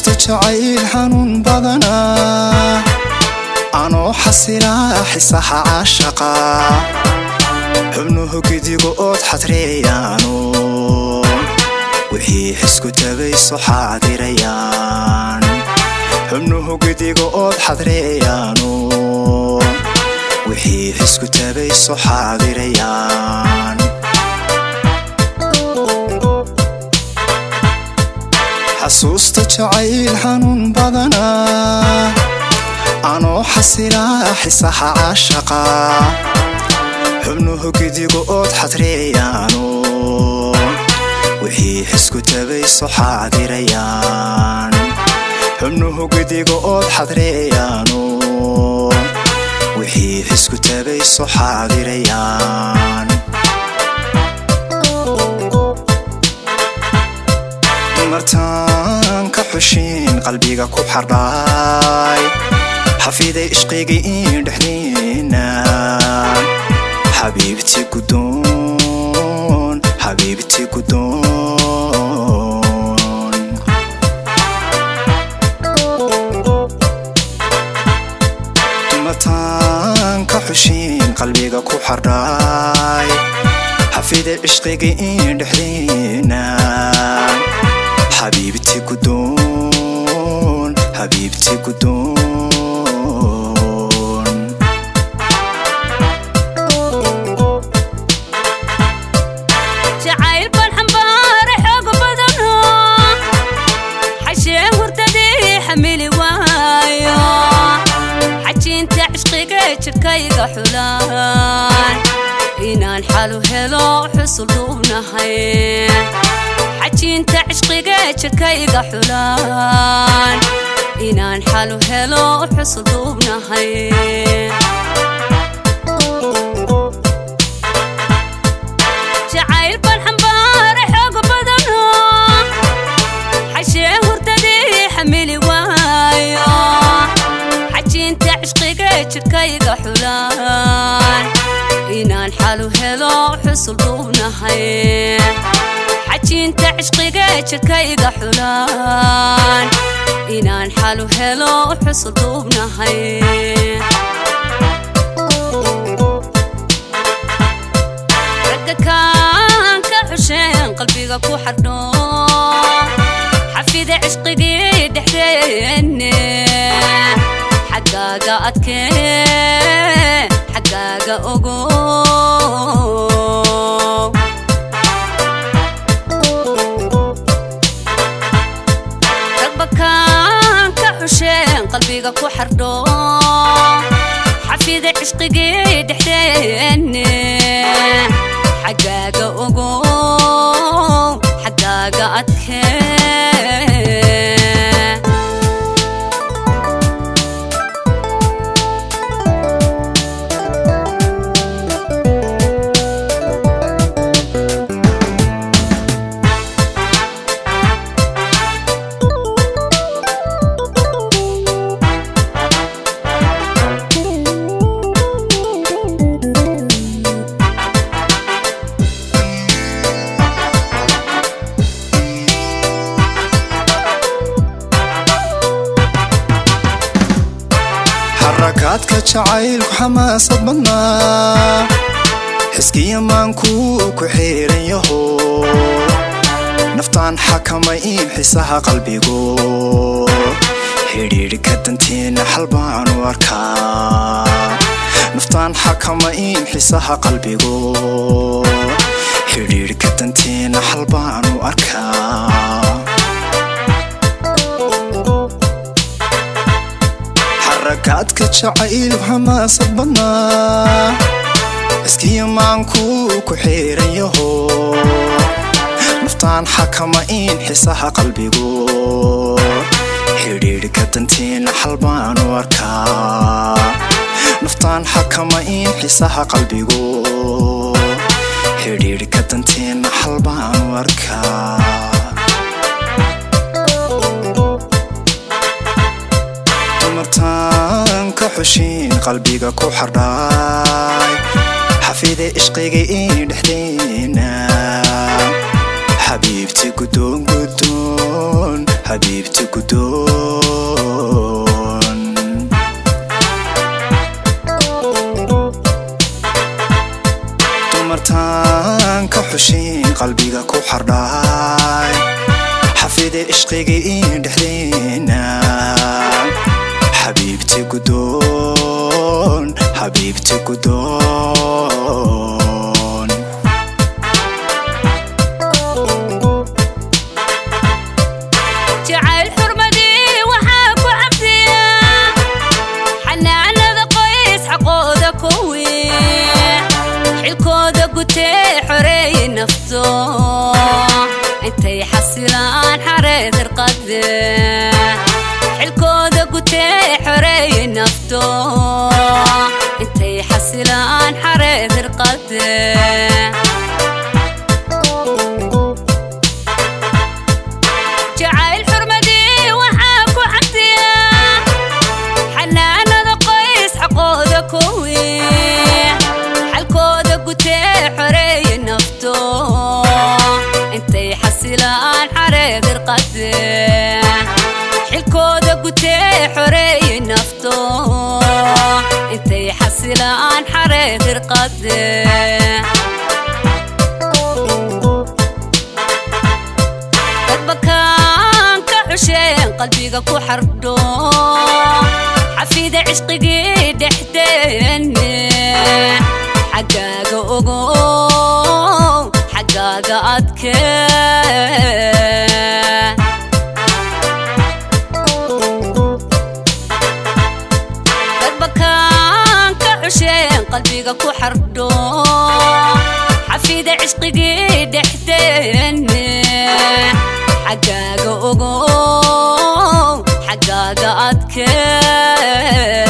xasuusta jacayl xanuun badanaa anoo xasilaa xisaha caashaqa xubnuhu gidigo ood xadreeyaano wixii xisku tabayso xaadirayaan xubnuhu gidigo ood xadreeyaano wixii xisku tabayso xaadirayaan xasuusta jacayl xanuun badanaa anoo xasilaa xisaha caashaqa xubnuhu gidigo ood xadreeyaano wixii xisku tabayso xaadirayaan xubnuhu gidigo ood xadreeyaano wixii xisku tabayso xaadirayaan martaan ka xushiin qalbiga ku xardhaay xafiday ishqigii in dhexdiina xabiibti gudoon xabiibti gudoon martaan ka xushiin qalbiga ku xardhaay xafiday ishqigii in dhexdiina xabiibti gudoon xabiibti gudoon jacayl baan xambaare xoog badano xashee hurdadii xamili waayo xajiinta cishqiga jidhkayga xulaan inaan xalu helo xusul duubnahay xajiinta cishqiga jidhkayga xulaan inaan xalu helo xusul duubnahay jacayl baan xambaare xoog badano xashee hurdadii xamili waayo xajiinta cishqiga jidhkayga xulaan inaan xalu helo xusul duubnahay xajiinta cishqiga jidhkayga xulaan inaan xalu helo xusul duubnahay ragga kaan ka xusheen qalbiga ku xardho xafida cishqigii dhexdeenne xaggaaga adkee xaggaaga ogo ragbakaan ka xusheen qalbiga ku xardho xafida cishqigii dhexdeenne xaggaaga ogo xaggaaga adkee xarakaadka jacaylku xamaasad badnaa xiskiya maankuu ku xiiran yaho naftaan xakamay in xisaha qalbigo xidhiidhka danteena xal baanu arkaa naftaan xakama in xisaha qalbigo xidhiidhka danteena xal baanu arkaa xarakaadka jacaylku xamaasad badnaa iskiya maankuu ku xiiran yaho naftaan xakama in xisaha qalbigo xidhiidhka danteena xal baanu arkaa naftaan xakama in xisaha qalbigo xidhiidhka danteena xal baanu arkaa dumartaan ka xushiin qalbiga ku xardhaay xafide ishqiga in dhexdeena xabiibti gudoon gudoon xabiibti gudoon dumartaan ka xushin qalbiga ku xardhay xafide ishqigii dhexdeena xabiibti gudoon xabiibti gudoon jacayl xurmadii waxaa ku cabdiya xanaanada qoys xaqooda kuwi xilkooda gutee xoreeye nafto intay xasilaan xareed irqade xilkooda gutee xoreeye nafto intay xasilaan xareed irqade jacayl xurmadii waxaa ku cabdiya xanaanada qoys xaqooda kuwi xalkooda gutee xoreeye nafto intay xasilaan xareed irqade xilkooda gutee xoreeye nafto intay xasilaan xareed irqade dadbakaan ka xusheen qalbiga ku xardho xafida cishqigii dhexdeenne xaggaaga ogo xaggaaga adke dadbakaan ka xusheen qalbiga ku xardho xafida cishqigii dhexdeenne xaggaaga ogo xaggaaga adke